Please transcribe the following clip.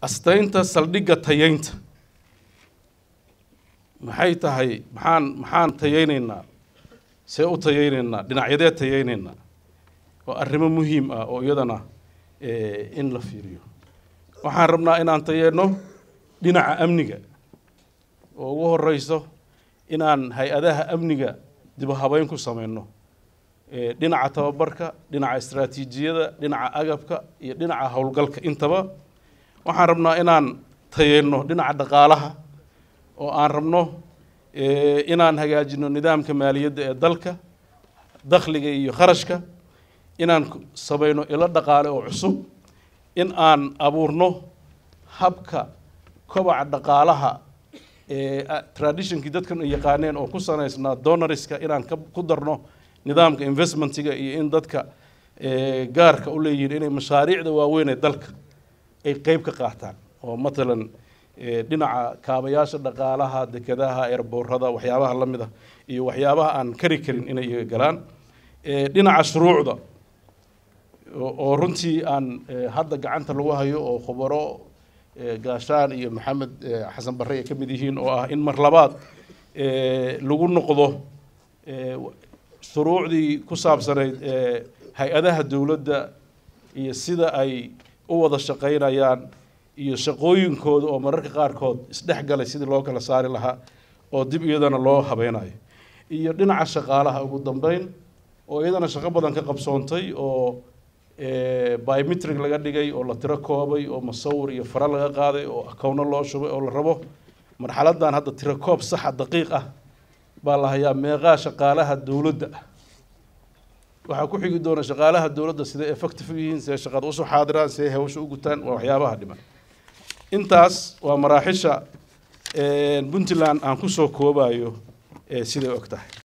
astaynta saldhigga tayeynta maxay tahay maxaan maxaan tayeyneynaa see u tayeyneynaa dhinacyadee tayeyneynaa oo arrimo muhiim ah oo iyadana in la fiiriyo waxaan rabnaa inaan tayeenno dhinaca amniga oo ugu horeyso inaan hay-adaha amniga dibu habeyn ku sameyno dhinaca tababarka dhinaca istraatiijiyada dhinaca agabka iyo dhinaca howlgalka intaba waxaan rabnaa inaan tayeenno dhinaca dhaqaalaha oo aan rabno inaan hagaajino nidaamka maaliyadda ee dalka dakhliga iyo kharashka inaan sameyno ilo dhaqaale oo cusub in aan abuurno habka kobaca dhaqaalaha traditionkii dadkan ay yaqaaneen oo ku sanaysnaa donoriska inaan ku darno nidaamka investmentiga iyo in dadka gaarka u leeyihiin inay mashaariicda waaweyn ee dalka ay qeyb ka qaataan oo matalan dhinaca kaabayaasha dhaqaalaha dekedaha eerboorada waxyaabaha la mid ah iyo waxyaabaha aan kari karin inay iga galaan dhinaca shuruucda oo runtii aan hadda gacanta lagu hayo oo khubaro gaashaan iyo maxamed xasan barre ay ka mid yihiin oo ah in mar labaad lagu noqdo shuruucdii ku saabsanayd hay-adaha dowladda iyo sida ay u wada shaqaynayaan iyo shaqooyinkooda oo mararka qaarkood isdhex galay sidii loo kala saari lahaa oo dib iyadana loo habeynayo iyo dhinaca shaqaalaha ugu dambeyn oo iyadana shaqo badan ka qabsoontay oo biometric laga dhigay oo la tiro koobay oo musawir iyo fara laga qaaday oo akowno loo shubay oo la rabo marxaladan hadda tiro koob saxa daqiiq ah baa la hayaa meeqaa shaqaalaha dowladda ah waxaa ku xigi doona shaqaalaha dowladda siday effective u yihiin siday shaqada usoo xaadiraan siday hawsha u gutaan waa waxyaabaha dhiman intaas waa maraaxisha puntland aan kusoo koobayo siday og tahay